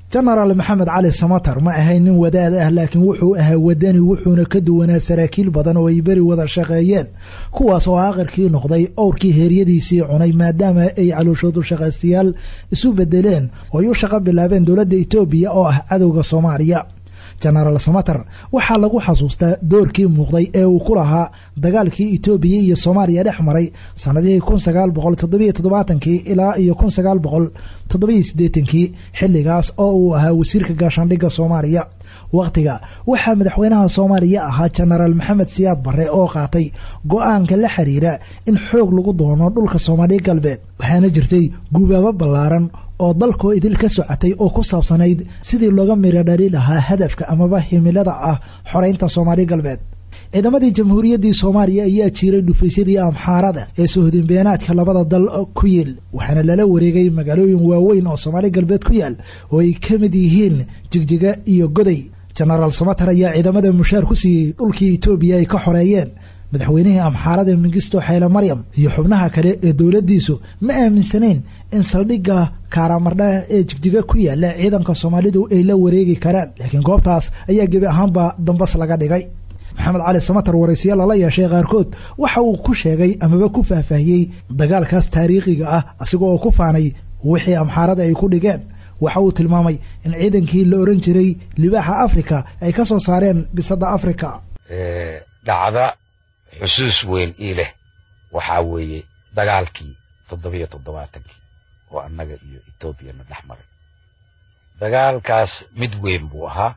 jenaraal maxamed cali samatar ma ahayn nin wadaad ah laakiin wuxuu ahaa wadani wuxuuna ka duwanaa saraakiil badan oo ay beri wada shaqeeyeen kuwaas oo aakhirkii noqday owrkii heeryadiisii cunay maadaama ay calooshoodu shaqaystayaal isu bedeleen oo ay u shaqo bilaabeen dowladda etoobiya oo ah cadowga soomaaliya jenaraal samater waxaa lagu xasuustaa doorkii muuqday ee uu ku lahaa dagaalkii etoobiya iyo soomaaliya dhex maray sanadihii kun sagaal boqol toddobiyo toddobaatankii ilaa iyo kun sagaal boqol toddobiyo siddeetankii xilligaas oo uu ahaa wasiirka gaashaandhigga soomaaliya wakhtiga waxaa madaxweynaha soomaaliya ahaa jenaraal maxamed siyaad barre oo qaatay go-aanka la xiriira in xoog lagu doono dhulka soomaaliya galbeed waxaana jirtay gubaabo ballaaran oo dalkoo idil ka socotay oo ku saabsanayd sidii looga miro dhali lahaa hadafka amaba himilada ah xoreynta soomaaliya galbeed ciidamadii jamhuuriyaddii soomaaliya ayaa jiiray dhufaysyadii amxaarada ee sohodinbeenaadka labada dal ku yiil waxaana lala wareegay magaalooyin waaweyn oo soomaaliya galbeed ku yaal oo ay ka mid yihiin jigjiga iyo goday jenaraal samater ayaa ciidamada mushaar ku siiyey dhulkii etoobiya ay ka xoreeyeen madaxweynihii amxaarada mingisto xayle maryam iyo xubnaha kale ee dowladdiisu ma aaminsanayn in saldhigga kaaraamardha ee jigjiga ku yaala ciidanka soomaalidu ay la wareegi karaan laakiin goobtaas ayaa gebi ahaanba dambas laga dhigay maxamed cali samater waraysiya lala yeeshay qaarkood waxa uu ku sheegay amaba ku faahfaahiyey dagaalkaas taariikhiga ah asiga oo ku faanay wixii amxaarada ay ku dhigeen waxa uu tilmaamay in ciidankii la oran jiray libaaxa africa ay ka soo saareen bisadda africa dhacda xusuus weyn ii leh waxaa weeye dagaalkii toddobiyo toddobaatankii oo annaga iyo etoobiyana dhex maray dagaalkaas mid weyn buu ahaa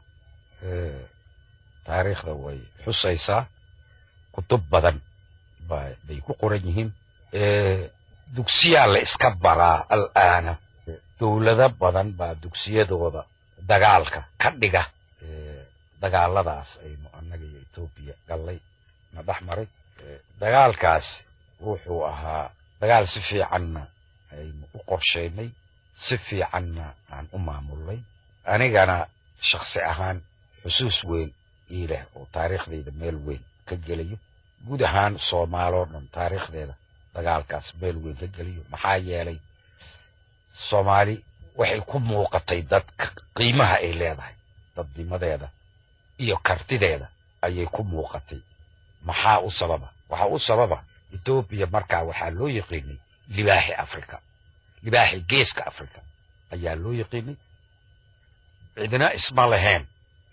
taariikhda way xusaysaa kutub badan bay ku qoran yihiin dugsiyaa la iska baraa al'aana dowlado badan baa dugsiyadooda dagaalka ka dhiga dagaaladaas aynu annaga iyo etoobiya gallay na dhex maray dagaalkaas wuxuu ahaa dagaal si fiicanna aynu u qorshaynay si fiicanna aan u maamulnay anigana shakhsi ahaan xusuus weyn ii leh oo taariikhdayda meel weyn ka gelayo guud ahaan soomaaloo dhan taariikhdeeda dagaalkaas meel weyn ka geliyo maxaa yeelay soomaali waxay ku muuqatay dadka qiimaha ay leedahay dadnimadeeda iyo kartideeda ayay ku muuqatay maxaa u sababa waxaa u sababa etoobiya markaa waxaa loo yaqiinay libaaxi africa libaaxi geeska africa ayaa loo yaqiinay cidina isma lahayn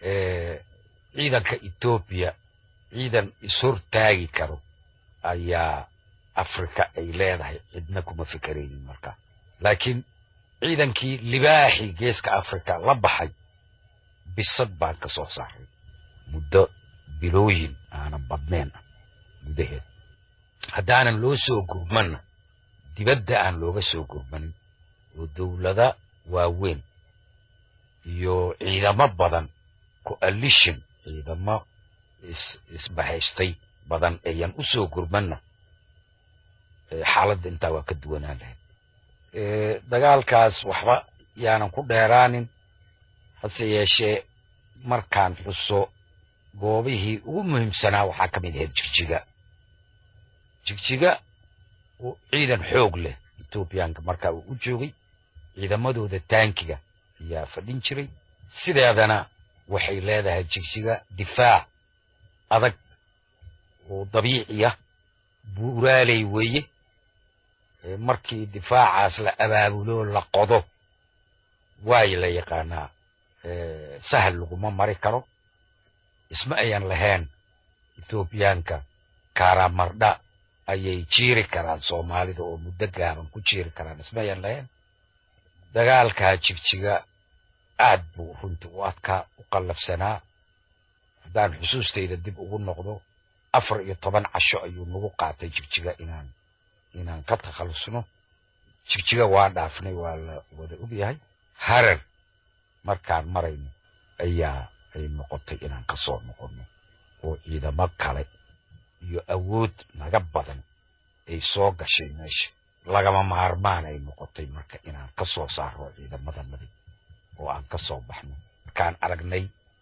ciidanka etoobiya ciidan ishortaagi karo ayaa africa ay leedahay cidna kuma fikeraynin markaa laakiin ciidankii libaaxii geeska africa la baxay bisad baan ka soo saaray muddo bilooyin aanan badnayn ah gudaheed haddaanan loo soo gurmanna dibadda aan looga soo gurmanin oo dowlada waaweyn iyo ciidamo badan coalition ciidamo isbahaystay badan ayan u soo gurmanna xaaladda intaa waa ka duwanaan lahayd dagaalkaas waxba yaanan ku dheeraanin hase yeeshee markaan xuso goobihii ugu muhiimsanaa waxaa ka mid ahayd jigjiga jigjiga ciidan xoog leh etoobiyaanka markaa uu u joogay ciidamadooda taankiga ayaa fadhin jiray sideedana waxay leedahay jigjiga difaac adag oo dabiiciya buuraaley weeye markii difaacaas la abaabulo la qodo waay la yaqaanaa sahal laguma mari karo isma ayan lahayn etoobiyaanka karamardha ayay jiiri karaan soomaalida oo muddo gaaban ku jiiri karaan isma ayan lahayn dagaalkaa jigjiga aad buu runtii u adkaa u qallafsanaa haddaan xusuustayda dib ugu noqdo afar iyo toban casho ayuu nagu qaatay jigjiga inaan inaan ka takhallusno jigjiga waa dhaafnay waa la wada ogyahay harar markaan marayno ayaa ay noqotay inaan ka soo noqonno oo ciidamo kale iyo awood naga badan ay soo gashay meesha lagama maarmaan ay noqotay marka inaan ka soo saarno ciidamadanadii oo aan ka soo baxno markaan aragnay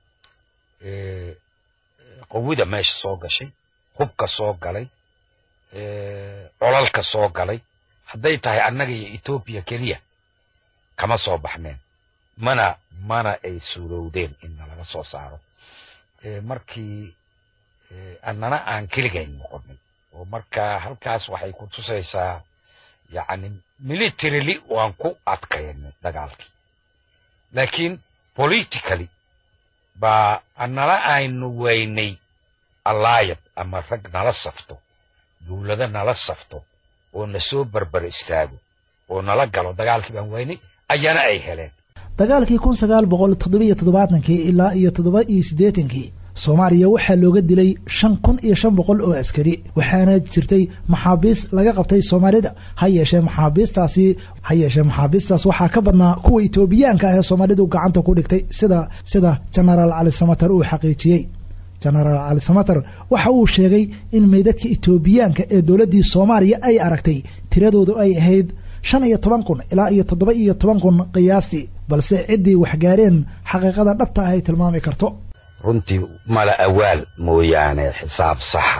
qawida meesha soo gashay hubka soo galay colalka soo galay hadday tahay annaga iyo etoobiya keliya kama soo baxneen mana mana ay suurowdeen in nalaga soo saaro markii annana aan keligayn noqonay oo marka halkaas waxay ku tusaysaa yacni militarily waan ku adkaynay dagaalkii laakiin politically baa annala aynu weynay allaayad ama rag nala safto dowlado nala safto oo na soo barbar istaago oo nala galo dagaalkii baan weynay ayana ay heleen dagaalkii kun sagaal boqol toddobiyo toddobaatankii ilaa iyo toddoba iyo siddeetankii soomaaliya waxaa looga dilay shan kun iyo shan boqol oo askari waxaana jirtay maxaabiis laga qabtay soomaalida ha yeeshee maxaabiistaasi ha yeeshee maxaabiistaas waxaa ka badnaa kuwa etoobiyaanka ah ee soomaalidu gacanta ku dhigtay sida sida genaraal cali samater uu xaqiijiyey genaraal cali samater waxa uu sheegay in meydadka etoobiyaanka ee dowladdii soomaaliya ay aragtay tiradoodu ay ahayd shan iyo toban kun ilaa iyo toddoba iyo toban kun qiyaastii balse ciddii waxgaareen xaqiiqada dhabta ah ay tilmaami karto runtii mala awaal mooyaane xisaab saxa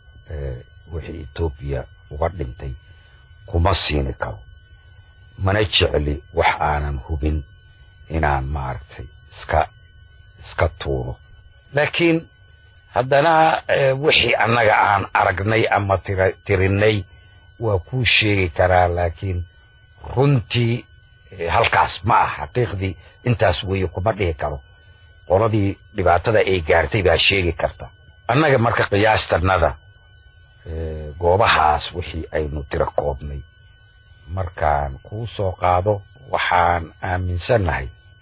wixii etoobiya uga dhintay kuma siini karo mana jecli wax aanan hubin inaan maaragtay iska iska tuuro laakiin haddana wixii annaga aan aragnay ama tirinnay waa kuu sheegi karaa laakiin runtii halkaas ma ah xaqiiqdii intaas weeye kuma dhihi karo qoladii dhibaatada ay gaartay baa sheegi karta annaga marka qiyaastannada goobahaas wixii aynu tiro koobnay markaan kuu soo qaado waxaan aaminsannahay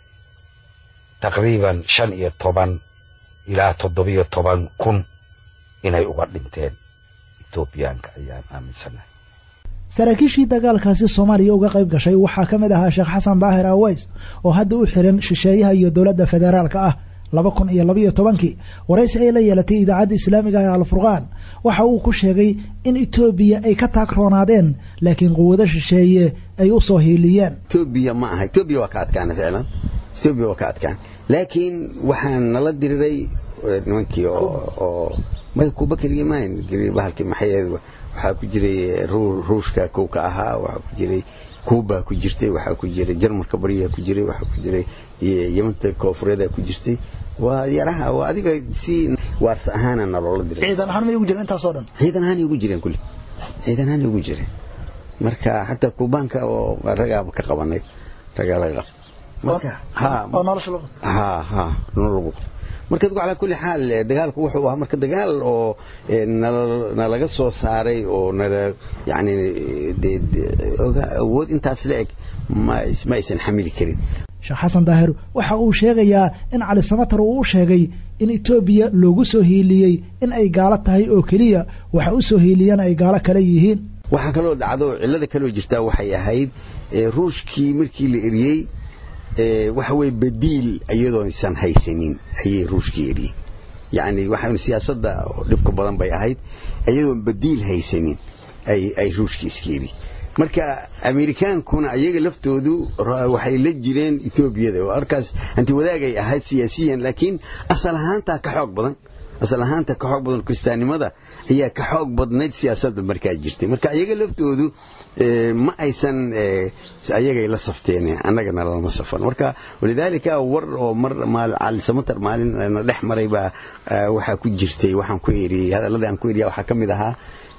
taqriiban shan iyo toban ilaa toddobiyo toban kun inay uga dhinteen etoobiyaanka ayaan aaminsannahay saraakiishii dagaalkaasi soomaaliya uga qayb gashay waxaa ka mid ahaa sheekh xasan daahir aweys oo hadda u xiran shisheeyaha iyo dowladda federaalka ah laba kun iyo labaiyo tobankii waraysi ay la yeelatay idaacadda islaamiga ee alfurqaan waxa uu ku sheegay in etoobiya ay ka taagroonaadeen laakiin quwado shisheeye ay u soo hiiliyeen etoobiya ma aha etoobiya waa ka adkaana ficlan etoobiya waa ka adkaan laakiin waxaan nala diriray nimankii oo may kuba keligii mayn bahalkii maxayeed waxaa ku jiray ruushka kow ka ahaa waxaa ku jiray kuuba ku jirtay waxaa ku jiray jarmalka bariyaa ku jiray waxaa ku jiray yamanta koonfureeda ku jirtay waa yaraha waa adiga si waarsa ahaana naloola diray ciidan ahaan may ugu jireen intaasoo dhan ciidan ahaan ugu jireen kulli ciidan ahaan ugu jireen marka xataa kuubaanka oo ragaaba ka qabanay ragaa laga qab marka ha oo nolosha lagu ha ha nologu marka adigu calaa kulli xaal dagaalku wuxuu ahaa marka dagaal oo nalaga soo saaray oo nala yani awood intaas la eg ma aysan xamili karin sheekh xasan daahir waxa uu sheegayaa in cali samatar uu u sheegay in etoobiya loogu soo hiiliyey in ay gaalo tahay oo keliya waxa u soo hiiliyana ay gaalo kale yihiin waxaa kaloo dhacdo cillada kaloo jirtaa waxay ahayd ruushkii markii la eriyey waxa weye badiil iyadoosan haysanin ayay ruushkii eriyey yacni waxaan siyaasadda dhibka badan bay ahayd iyadoon badiil haysanin ay ruushkii iska eri marka amerikaankuna ayaga laftoodu waxay la jireen etoobiyada oo arkaas hanti wadaagay ahayd siyaasiyan laakiin asal ahaantaa ka xoog badan asal ahaanta ka xoog badan kiristaannimada ayaa ka xoog badnayd siyaasadda markaa jirtay marka ayaga laftoodu ma aysan ayagay la safteen annagana lama safan marka walidaalika war oo mar cali samatar maalin na dhex maray baa waxaa ku jirtay waxaan ku eriyey hadalladii aan ku eriya waxaa ka mid ahaa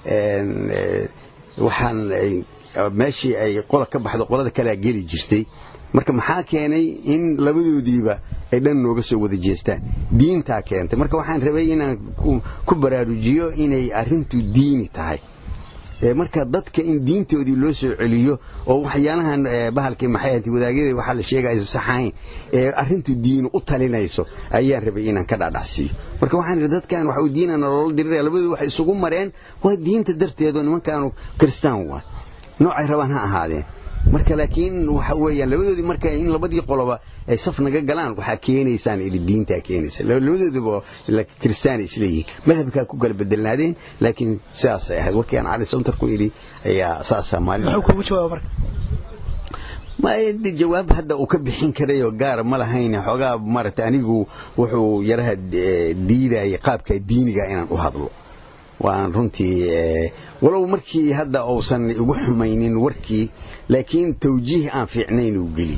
waxaan meeshii ay qola ka baxdo qolada kalea geli jirtay marka maxaa keenay in labadoodiiba ay dhan nooga soo wada jeestaan diintaa keentay marka waxaan rabay inaan ku baraarujiyo inay arrintu diini tahay marka dadka in diintoodii loo soo celiyo oo waxyaalahan bahalkii maxay ahayd wadaagyada waxaa la sheegaya aysan saxayn ee arrintu diinu u talinayso ayaan rabay inaan ka dhadhacsiiyo marka waxaan rabay dadkan waxa uu diinana loola diriraya labadoodu waxay isugu mareen waa diinta darteedoo nimankaanu kristaan waa noocay rabaan ha ahaadeen marka laakiin waxa weeyaan labadoodii marka in labadii qoloba ay saf naga galaan waxaa keenaysaan ili diintaa keenaysa labadooduba kristaan isleeyihiin madhabkaa ku kala bedelnaadeen laakiin sidaasay ahayd warkii aan cali santar ku idhi ayaa saasaa maalin muxuu kugu jawaaba marka ma jawaab hadda uu ka bixin karayoo gaara ma lahayn xoogaa maaragtay anigu wuxuu yaraha diidayay qaabka diiniga inaan u hadlo waan runtii walow markii hadda uusan igu xumaynin warkii laakiin tawjiih aan fiicnayn uu geliyey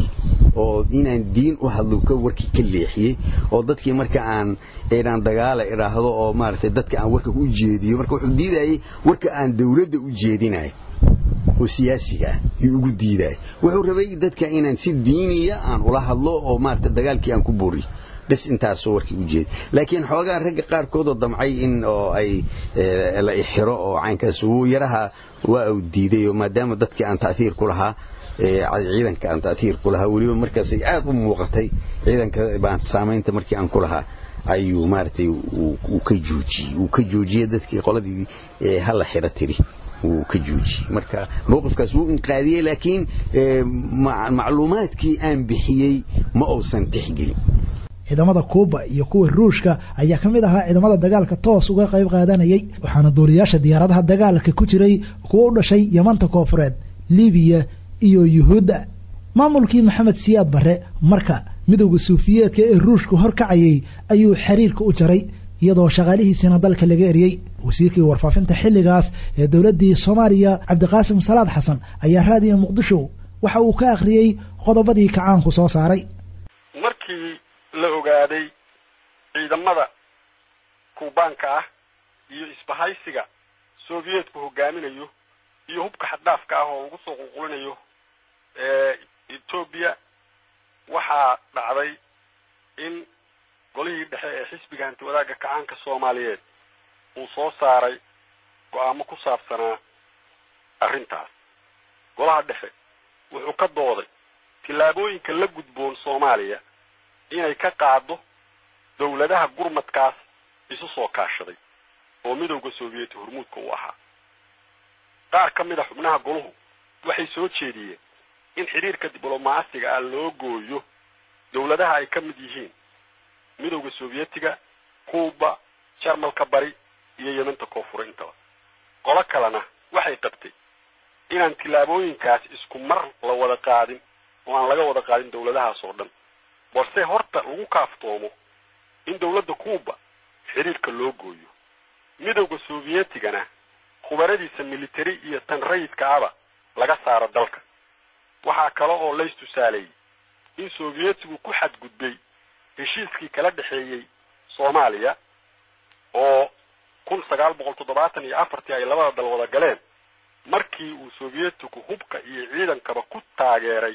oo inaan diin u hadlo ka warkii ka leexiyey oo dadkii marka aan inaan dagaala idhaahdo oo maaragtay dadka aan warka u jeediyo marka wuxuu diidayay warka aan dawladda u jeedinayo oo siyaasiga ah yuu ugu diidaya wuxuu rabay dadka inaan si diiniya aan ula hadlo oo maaragtay dagaalkii aan ku booriyo bes intaasoo warkii u jeeda laakiin xoogaa ragga qaarkoodoo damcay in oo ay la ixiro oo caynkaas uu yaraha waa uu diiday oo maadaama dadkii aan ta'hiir ku lahaa ciidanka aan ta'hiir ku lahaa weliba markaasay aad u muuqatay ciidanka baan saamaynta markii aan ku lahaa ayuu maaragtay uu ka joojiyey uu ka joojiyey dadkii qoladii hala xiro tiri wuu ka joojiyey marka mowqifkaas wuu inqaadiyey laakiin macluumaadkii aan bixiyey ma uusan tixgelin ciidamada kuuba iyo kuwa ruushka ayaa ka mid ahaa ciidamada dagaalka toos uga qayb qaadanayay waxaana duuliyaasha diyaaradaha dagaalka ku jiray kuwa u dhashay yamanta koofureed libiya iyo yuhuudda maamulkii maxamed siyaad barre marka midowda suufiyeedka ee ruushku horkacayay ayuu xiriirka u jaray iyadoo shaqaalihiisina dalka laga eriyey wasiirkii warfaafinta xilligaas ee dowladdii soomaaliya cabdiqaasim salaad xasan ayaa raadiyo muqdisho waxa uu ka akhriyey qodobadii kacaanku soo saaray markii la ogaaday ciidamada kuubaanka ah iyo isbahaysiga soviyeetku hogaaminayo iyo hubka xaddhaafka ah oo lagu soo qulqulinayo etoobiya waxaa dhacday in golihii dhexe ee xisbiga hanti wadaagga kacaanka soomaaliyeed uu soo saaray go-aamo ku saabsanaa arrintaas golaha dhexe wuxuu ka dooday tillaabooyinka la gudboon soomaaliya inay ka qaado dawladaha gurmadkaas isu soo kaashaday oo midowda soviyeeti hormuudka u ahaa qaar ka mid a xubnaha goluhu waxay soo jeediyeen in xidhiirka diblomaasiga ah loo gooyo dawladaha ay ka mid yihiin midowda sovietiga kuuba jarmalka bari iyo yemanta koonfure intaba qolo kalena waxay qabtay inaan tillaabooyinkaas isku mar la wada qaadin oo aan laga wada qaadin dawladahaas oo dhan balse horta lagu kaaftoomo in dawladda kuuba xidhiirka loo gooyo midowda soviyettigana khubaradiisa militari iyo tan rayidka aba laga saaro dalka waxaa kale oo lays tusaaleeyey in soviyetigu ku xadgudbay heshiiskii kala dhexeeyey soomaaliya oo kun sagaal boqol toddobaatan iyo afartii ay labada dal wada galeen markii uu soviyetigu hubka iyo ciidankaba ku taageeray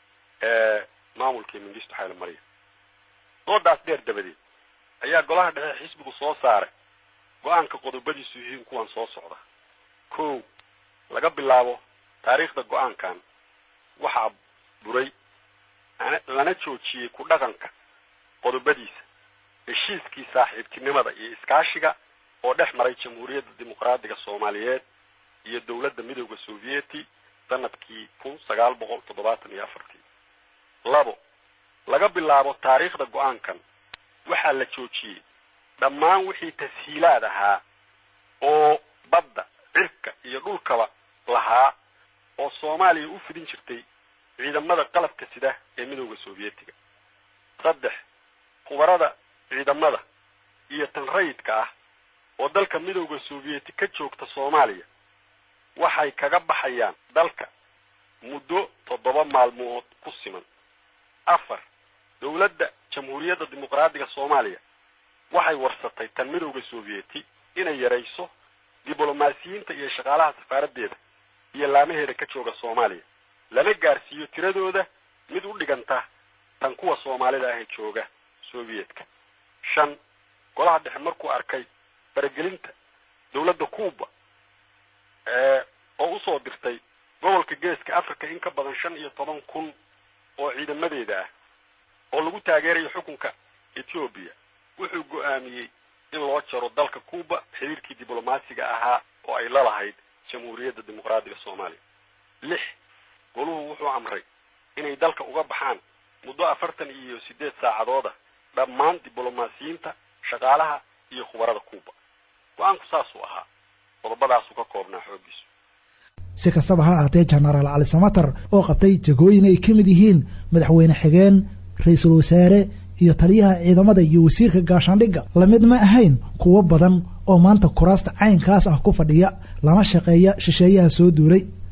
maamulkii mingisto xayla mariya doodaas dheer dabadeed ayaa golaha dhexe xisbigu soo saaray go-aanka qodobadiisu yihiin kuwan soo socda kow laga bilaabo taariikhda go-aankan waxaa buray lana joojiyey ku dhaqanka qodobadiisa heshiiskii saaxiibtinimada iyo iskaashiga oo dhex maray jamhuuriyadda dimuqraadiga soomaaliyeed iyo dowladda midowda sovieti sanadkii kun sagaal boqol toddobaatan iyo afartii labo laga bilaabo taariikhda go-aankan waxaa la joojiyey dhammaan wixii tashiilaad ahaa oo badda cirka iyo dhulkaba lahaa oo soomaaliya u fidin jirtay ciidamada qalabka sida ee midowda sovietiga saddex khubarada ciidamada iyo tan rayidka ah oo dalka midowda sovieti ka joogta soomaaliya waxay kaga baxayaan dalka muddo toddoba maalmood ku siman afar dowladda jamhuuriyadda dimuqraadiga soomaaliya waxay warsatay tan midowda sovieti inay yarayso diblomaasiyiinta iyo shaqaalaha safaaraddeeda iyo laamaheeda ka jooga soomaaliya lana gaarsiiyo tiradooda mid u dhiganta tan kuwa soomaalida ahee jooga soviyedka shan golaha dhexe markuu arkay faragelinta dowladda cuuba oo usoo dirtay gobolka geeska africa in ka badan shan iyo toban kun oo ciidamadeeda ah oo lagu taageerayo xukunka ethoobiya wuxuu go-aamiyey in loo jaro dalka cuuba xiriirkii diblomaasiga ahaa oo ay la lahayd jamhuuriyadda dimuqraadiga soomaaliya lix goluhu wuxuu amray inay dalka uga baxaan muddo afartan iyo siddeed saacadooda dhammaan diblomaasiyiinta shaqaalaha iyo khubarada cuuba go-aanku saasuu ahaa qodobadaasuu ka koobnaa xooggiisu si kastaba ha ahaatee jenaraal cali samatar oo qabtay jagooyin ay ka mid yihiin madaxweyne xigeen ra-iisul wasaare iyo taliyaha ciidamada iyo wasiirka gaashaandhigga lamid ma ahayn kuwo badan oo maanta kuraasta caynkaas ah ku fadhiya lana shaqeeya shisheeyaha soo duulay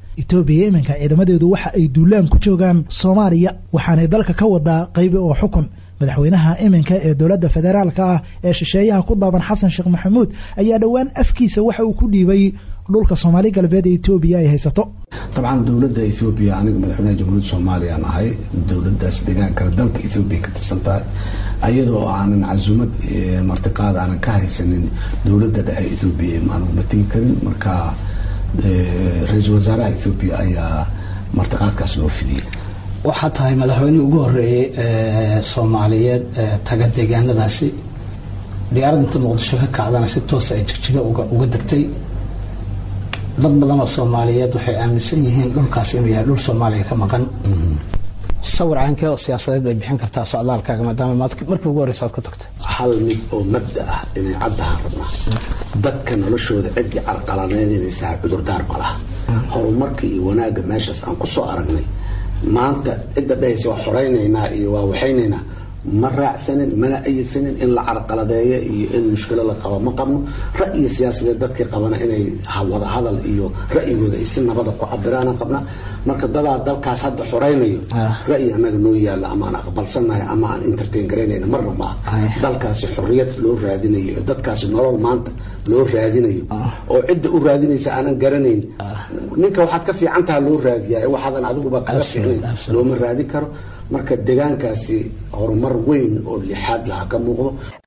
etoobiya iminka ciidamadeedu waxa ay duulaan ku joogaan soomaaliya waxaanay dalka ka wadaa qaybi oo xukun madaxweynaha iminka ee dowladda federaalka ah ee shisheeyaha ku daaban xasan sheekh maxamuud ayaa dhowaan afkiisa waxa uu ku dhiibay dhulka soomaali galbeed ee etoobiya ay haysato dabcan dowladda ethoobiya aniga madaxweynaha jamhuuriyadda soomaaliya aan ahay dowladdaas deegaankale dalka ethoobiya ka tirsan tahay ayadoo aanan casumad martiqaad aanan ka haysanin dowladda dhexe ethoobiya aanan mategi karin marka ra-iisul wasaaraha ethoobiya ayaa martiqaadkaas loo fidiyey waxaa tahay madaxweynihii ugu horeeyey ee soomaaliyeed ee taga deegaanadaasi diyaaradda inta muqdisho ka kacdana si toosa ay jigjiga uga degtay dad badan oo soomaaliyeed waxay aaminsan yihiin dhulkaas inuu yahay dhul soomaaliya ka maqan sawir caankee oo siyaasadeed bay bixin kartaa socdaalkaaga maadaama markii ugu horreysa aad ku tagtay hal mid oo mabda ah inay caddahaan rabnaa dadka noloshooda ciddii carqaladeynaysaa cudurdaar ma laha horumarka iyo wanaagga meeshaas aan kusoo aragnay maanta cidda dhahaysa waa xoraynaynaa iyo waa waxaynaynaa ma raacsanin mana ayidsanin in la carqaladeeyo iyo in mushkilo la qabo ma qabno ra'yi siyaasadeed dadkii qabana inay wada hadal iyo ra'yigooda ay si nabada ku cabiraana qabna marka dadaa dalkaas hadda xoraynayo ra'yi annaga noo yaalla ama aan aqbalsannahay ama aan entertain garaynayna marna maaha dalkaasi xorriyad loo raadinayo oo dadkaasi nolol maanta loo raadinayo oo cidda u raadinaysa aanan garanayn ninka waxaad ka fiican taha loo raadiyaa waxaadan adiguba kaga fiicnayn looma raadin karo marka deegaankaasi horumar weyn oo lixaad laha ka muuqdo